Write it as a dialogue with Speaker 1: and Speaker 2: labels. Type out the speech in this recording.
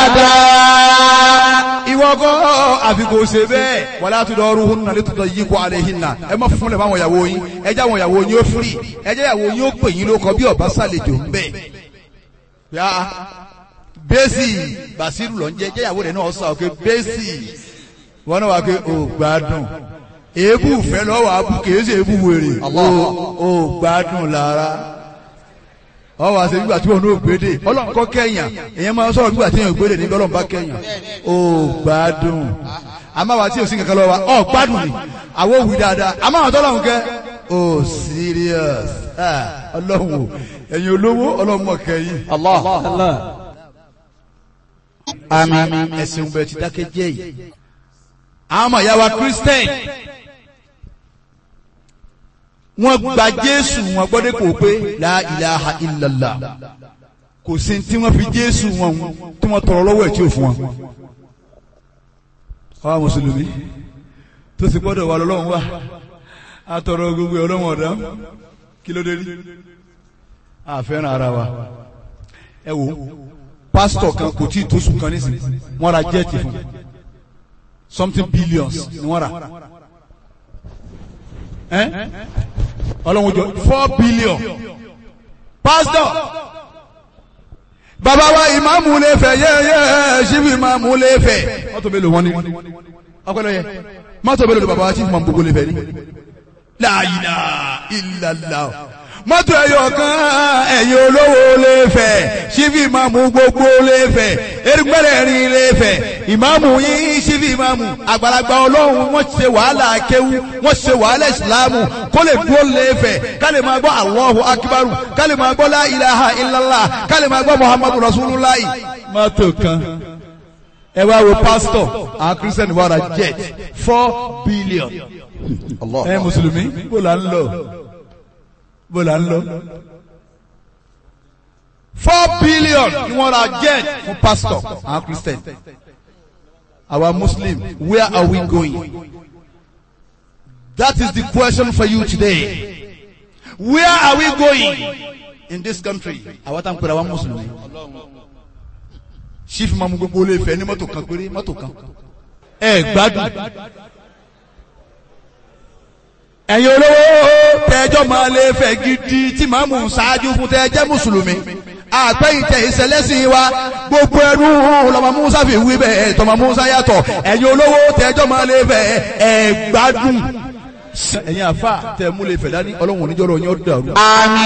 Speaker 1: هذا
Speaker 2: ìwọ kọ́ àfi kò ṣe bẹ́ẹ̀ wàlá tó dọ̀ọ́rù hún nàlẹ́ tó dọ̀ yí kó alẹ́ yín nà ẹ má fún lẹ̀ fáwọn ìyàwó yín ẹ jẹ́ àwọn ìyàwó yín ó firi ẹ jẹ́ ìyàwó yín ó pè yín lóko bí ọba sàlejò ń bẹ̀. yá bẹ́sì bàṣírù lọ ń jẹ́ jẹ́ ìyàwó rẹ̀ náà sọ pé bẹ́sì wọn náà wà pé ò gbádùn èébù fẹ́ lọ́wọ́ abú kìí ṣe èébù wèrè ò gbádùn lára ọ wá ṣe nígbà tí wọn ò gbédè ọlọ́run kọ́ kẹ́yàn èèyàn máa ń sọ̀rọ̀ nígbà tí èèyàn ò gbédè níbi ọlọ́run bá kẹ́yàn ó gbádùn àmọ́ wa tí o sì kankan lọ wa ọ gbádùn ni àwọn òwì dáadáa àmọ́ àwọn tọ́lọ́run kẹ́ ó serious Ah, ọlọ́run o ẹ̀yin olówó ọlọ́run mọ̀ kẹ́yìn
Speaker 1: الله
Speaker 2: àmín ẹ̀sìn bẹ̀rẹ̀ ti dákẹ́ jẹ́ yìí àwọn ọmọ ìyá wa Christian wọ́n gba Jésù wọn gbọ́dọ̀ kò pé la ilaha illallah kò sí tí wọ́n fi Jésù wọn tí wọ́n tọrọ lọ́wọ́ ẹ̀ tí ò fún wọn. àwa mùsùlùmí tó sì gbọ́dọ̀ wà lọ́lọ́run wà á tọrọ gbogbo ọlọ́run ọ̀dá kí ló dé rí àfẹ́ràn ara wa ẹ wò pásítọ̀ kan kò tí ì tó sùn kan nísìnyí wọ́n ra jẹ́ẹ̀tì fún something billions ni wọ́n rà ẹ́ ọlọ́run jọ four billion pastor bàbá wa ìmáàmù lè fẹ́ yẹ́yẹ́ ṣíbi ìmáàmù lè fẹ́ mọ́tò mélòó wọn ni ọpẹlẹ yẹ mọ́tò mélòó ni bàbá wa chief ìmáàmù gbogbo lè fẹ́ ni la ilaha illallah mọ́tò ẹ̀yọ̀ kan ẹ̀yin olówó lè fẹ́ ṣíbi ìmáàmù gbogbo lè fẹ́ erigbẹ́rẹ́rin lè fẹ́ ìmáàmù yín ṣíbi ìmáàmù àgbàlagbà ọlọ́run wọ́n ṣe wàhálà kéwú wọ́n ṣe wàhálà ìsìlámù kó lè dúró lè fẹ́ ká lè máa gbọ́ Allahu akíbarù ká lè máa gbọ́ la ilaha illallah ká lè máa gbọ́ muhammadu rasulullah. mọ́tò kan ẹ wá wo pásítọ̀ àwọn kírísítẹ́nì wà ra jet four billion ẹ mùsùlùmí bó la ń lọ bó la ń lọ. four billion ni wọ́n ra jet fún pastor àwọn christian our muslim where are we going that is the question for you today where are we going in this country àwa tá n pèrè àwọn mùsùlùmí chief mamu gbogbo olè fẹ ní mọ́tò kan péré mọ́tò kan ẹ gbádùn ẹ̀yin olówó tẹ́jọ́ máa lè fẹ́ gidi tí màá mú ṣáájú fún tẹ́jẹ́ mùsùlùmí àpẹ́yìntẹ̀ ìṣẹ̀lẹ́sìn wa gbogbo ẹnu lọ́mọ musa fi wí bẹ́ẹ̀ tọmọ musa yàtọ̀ ẹ̀yin olówó tẹ́jọ́ máa lè fẹ́ ẹ̀ gbádùn ẹ̀yin àfa tẹ́ mú lè fẹ́ dání ọlọ́run oníjọ́rọ̀ yín ó dàrú.
Speaker 1: àmín